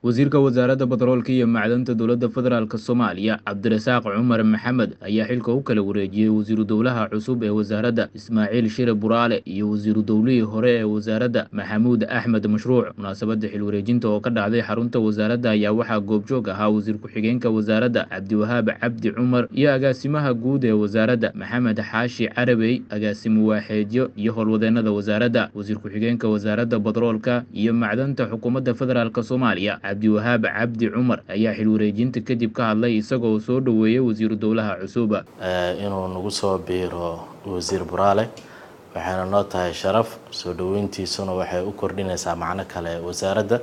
wasiirka wasaaradda batroolka iyo macdanta dowladda federaalk soomaaliya cabdirasaaq cumar maxamed ayaa xilka u kala wareejiyey wasiiru dowlaha cusub ee wasaaradda ismaaciil shire buraale iyo wasiiru dowlihii hore ee wasaaradda maxamuud axmed mashruuc munaasabadda xil wareejinta oo ka dhacday xarunta wasaaradda ayaa waxaa goobjoog ahaa wasiir ku-xigeenka wasaaradda cabdiwahaab cabdi cumar iyo agaasimaha guud ee wasaaradda maxamed xaashi carabey agaasimo waaxeedyo iyo howlwadeennada wasaaradda wasiir ku-xigeenka wasaaradda batroolka iyo macdanta xukuumadda federaalk soomaaliya cabdiwahaab cabdi cumar ayaa xil wareejinta kadib ka hadlay isagoo soo dhoweeyey wasiiru dowlaha cusuba inuu nagu soo biiro wasiir buraale waxayna noo tahay sharaf soo dhoweyntiisuna waxay u kordhinaysaa macno kale wasaaradda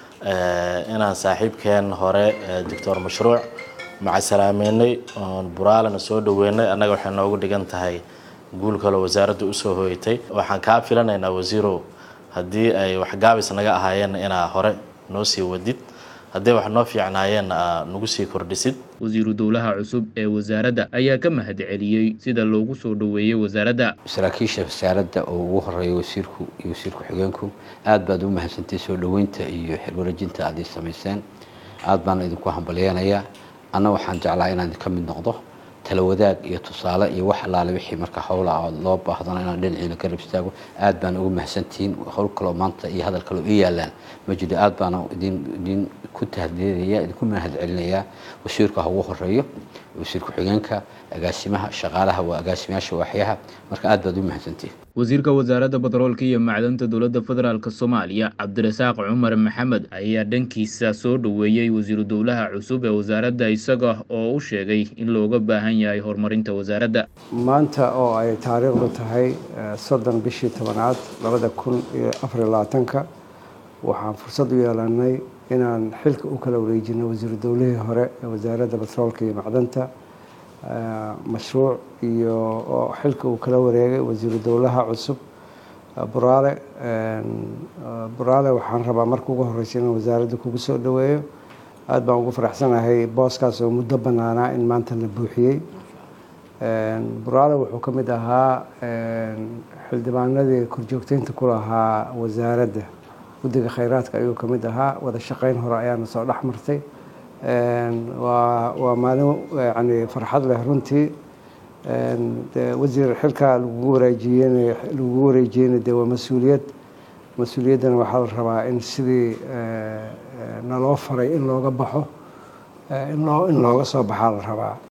inaan saaxiibkeen hore doctor mashruuc macasalaameynay oon buraalena soo dhoweynay annaga waxay noogu dhigan tahay guul kaloo wasaaradda usoo hooyatay waxaan kaa filanaynaa wasiirow haddii ay waxgaabis naga ahaayeen inaa hore noo sii wadid haddii wax noo fiicnaayeenna aa nagu sii kordhisid wasiiru dowlaha cusub ee wasaaradda ayaa ka mahad celiyey sida loogu soo dhoweeyey wasaaradda saraakiisha wasaaradda oo ugu horeeya wasiirku iyo wasiir ku-xigeenku aad baad u mahadsantay soo dhoweynta iyo xilwareejinta aad ii samayseen aad baana idinku hambalyeenayaa anna waxaan jeclaa inaan idinka mid noqdo tala wadaag iyo tusaale iyo wax allaale wixii marka howla loo baahdana inaan dhinaciina ka rab istaago aad baana ugu mahadsantihiin howl kaloo maanta iyo hadal kaloo ii yaalaan ma jiro aad baana idin idin ku tahadleedaya idinku mahad celinayaa wasiirka ha ugu horeeyo wasiir ku-xigeenka agaasimaha shaqaalaha waa agaasimayaasha waaxyaha marka aad baad u mahadsantihiin wasiirka wasaaradda batroolka iyo macdanta dowladda federaalk soomaaliya cabdirasaaq cumar maxamed ayaa dhankiisa soo dhoweeyey wasiiru dowlaha cusub ee wasaaradda isaga oo u sheegay in looga baahan yahay horumarinta wasaaradda maanta oo ay taariikhdu tahay soddon bishii tobanaad labada kun iyo afariyo labaatanka waxaan fursad u yeelanay inaan xilka u kala wareejino wasiiru dowlihii hore ee wasaaradda batroolka iyo macdanta mashruuc iyo oo xilka uu kala wareegay wasiiru dowlaha cusub buraale buraale waxaan rabaa marka ugu horeysa inaan wasaaradda kugu soo dhoweeyo aad baan ugu faraxsanahay booskaas oo muddo bannaanaa in maanta la buuxiyey buraale wuxuu ka mid ahaa xildhibaanadii korjoogteynta ku lahaa wasaaradda guddiga khayraadka ayuu ka mid ahaa wada shaqeyn hore ayaana soo dhex martay waa waa maalin yani farxad leh runtii de wasiir xilkaa lagugu wareejiyeen lagugu wareejiyeyna de waa mas-uuliyad mas-uuliyaddana waxaa la rabaa in sidii naloo faray in looga baxo in loo in looga soo baxaa la rabaa